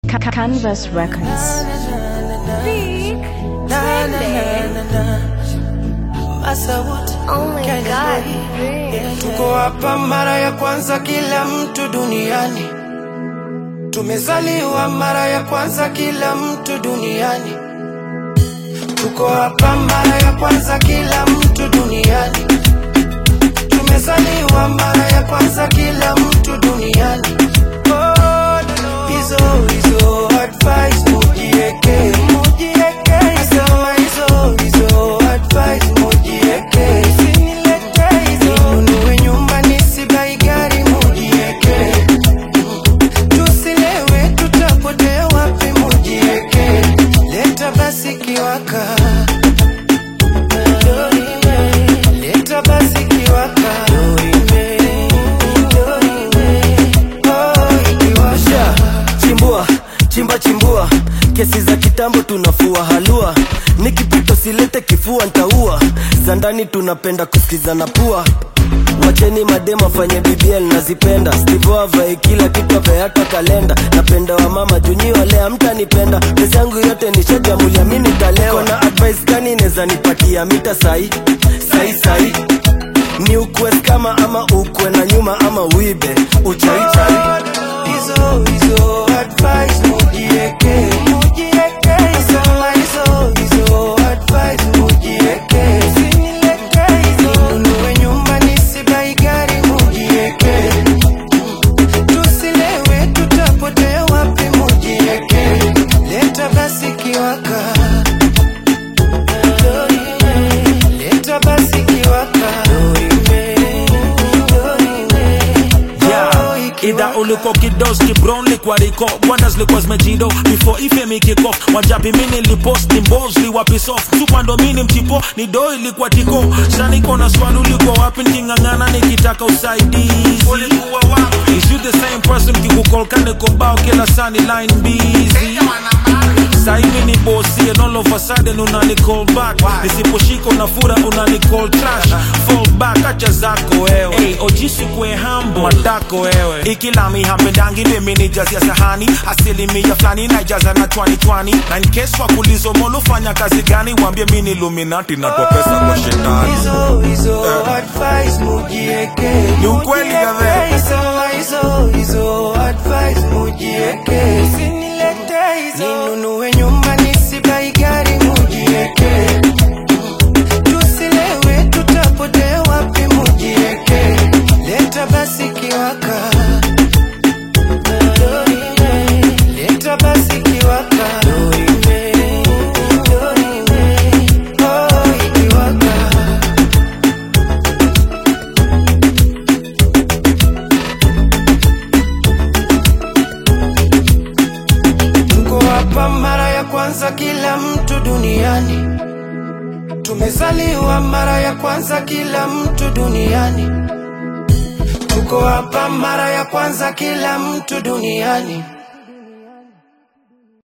Ca- Canvas Records. Big Oh my god, Big. Tuko hapa mara ya kwanza kila mtu duniani, tumezaliwa mara ya kwanza kila mtu duniani. Tuko hapa mara ya kwanza kila mtu duniani, tumezaliwa mara ya kwanza kila mtu duniani. Oh, hizo hizo advice mujieke, mujieke Nasema hizo hizo advice mujieke, usinilete hizo ninunue nyumba nisibai gari mujieke, tusilewe tutapotea wapi mujieke, leta basi kiwaka leta basi kiwaka Oh, ikiwasha chimbua chimba chimbua kesi za kitambo tunafua halua nikipito silete kifua ntaua za ndani tunapenda kusikizana pua wacheni madema fanye bbl nazipenda stivo avae kila kitu ape hata kalenda napenda wa mama junyi wale amtanipenda pesa yangu yote nishajamulia mi nitalewa na advice gani neza nipatia mita sai sai sai ni ukwe kama ama ukwe na nyuma ama uibe uchaichai hizo hizo advice mujieke mujieke sema hizo hizo advice mujieke usinilete hizo ninunue nyumba nisibai gari mujieke tusilewe tutapotea wapi mujieke leta basi kiwaka leta basi kiwaka Yeah, idha uliko kidoski brown likwa riko bwandas likwa zmejido before ife mikikof wajapi mini lipost ni mbos liwapisof supando mini mchipo ni do ilikuwa tiko shaniko na swali uliko wapi niking'ang'ana nikitaka usaidizi Is you the same person kikukolkane kombao kila sani line busy sahivi ni bosi and all of a sudden unani call back nisiposhika unafura unani call trash fall back acha zako wewe hey, ojisi kwe hambo matako wewe ikilami hampendangi mimi ni jazi ya sahani asilimia fulani naijaza na chwani chwani na in case wakulizo molo fanya kazi gani wambie mi ni luminati natoa pesa kwa shetani hizo hizo advice mujieke Ni ukweli gabe. sema hizo hizo advice mujieke usinilete hizo ninunue nyumba nisibai gari mujieke tusilewe tutapotea wapi mujieke leta basi kiwaka leta basi kiwaka Oh, ikiwaka Tuko hapa mara ya kwanza kila mtu duniani, tumezaliwa mara ya kwanza kila mtu duniani. Tuko hapa mara ya kwanza kila mtu duniani.